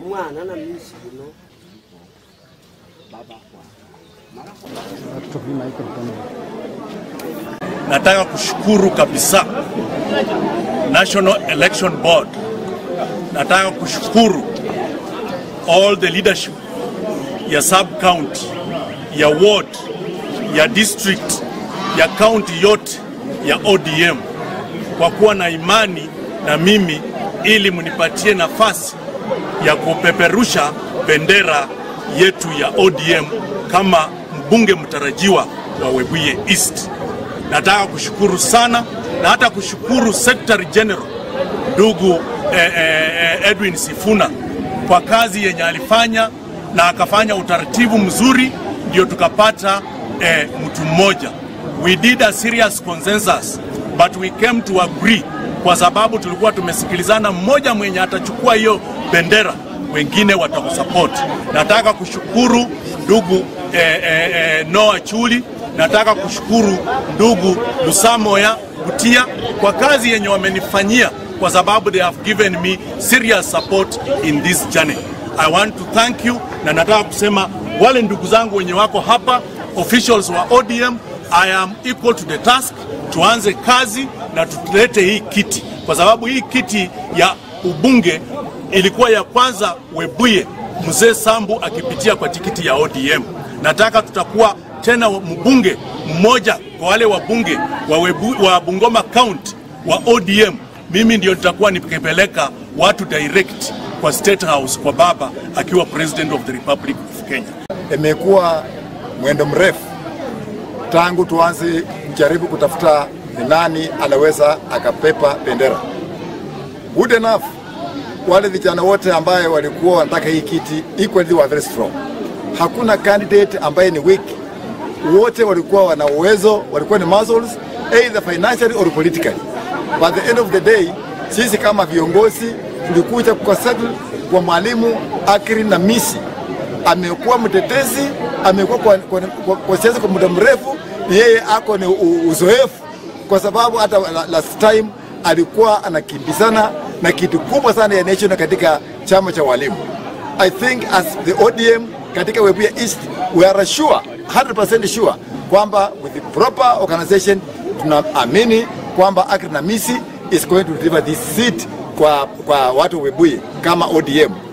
omwana na misi guno Nataka kushukuru kabisa National Election Board. Nataka kushukuru all the leadership ya sub county, ya ward, ya district, ya county yote ya ODM kwa kuwa na imani na mimi ili mnipatie nafasi ya kupeperusha bendera yetu ya ODM kama mbunge mtarajiwa wa Webuye East. Nataka kushukuru sana na hata kushukuru Secretary General ndugu eh, eh, Edwin Sifuna kwa kazi yenye alifanya na akafanya utaratibu mzuri, ndio tukapata eh, mtu mmoja. We did a serious consensus but we came to agree, kwa sababu tulikuwa tumesikilizana, mmoja mwenye atachukua hiyo bendera, wengine watakusupport. Nataka kushukuru ndugu eh, eh, eh, Noah Chuli nataka kushukuru ndugu Lusamoya Butia kwa kazi yenye wamenifanyia kwa sababu they have given me serious support in this journey. I want to thank you na nataka kusema wale ndugu zangu wenye wako hapa officials wa ODM, I am equal to the task. Tuanze kazi na tulete hii kiti, kwa sababu hii kiti ya ubunge ilikuwa ya kwanza Webuye mzee Sambu akipitia kwa tikiti ya ODM. Nataka tutakuwa tena mbunge mmoja kwa wale wabunge wa, Webu, wa Bungoma County wa ODM. Mimi ndio nitakuwa nikipeleka watu direct kwa State House kwa baba akiwa President of the Republic of Kenya. Imekuwa mwendo mrefu tangu tuanze kujaribu kutafuta ni nani anaweza akapepa bendera. Good enough, wale vijana wote ambaye walikuwa wanataka hii kiti equally were very strong. Hakuna candidate ambaye ni weak wote walikuwa wana uwezo, walikuwa ni muscles either financially or politically. By the end of the day, sisi kama viongozi tulikuja kukasettle kwa mwalimu Akri na Misi. Amekuwa mtetezi, amekuwa kwa, kwa, kwa, kwa siasa kwa muda mrefu, yeye ako ni uzoefu, kwa sababu hata last time alikuwa anakimbizana na kitu kubwa sana ya nation katika chama cha walimu. I think as the ODM katika Webuye East we are sure 100% sure kwamba with the proper organization tunaamini kwamba Akri Namisi is going to deliver this seat kwa, kwa watu Webuye kama ODM.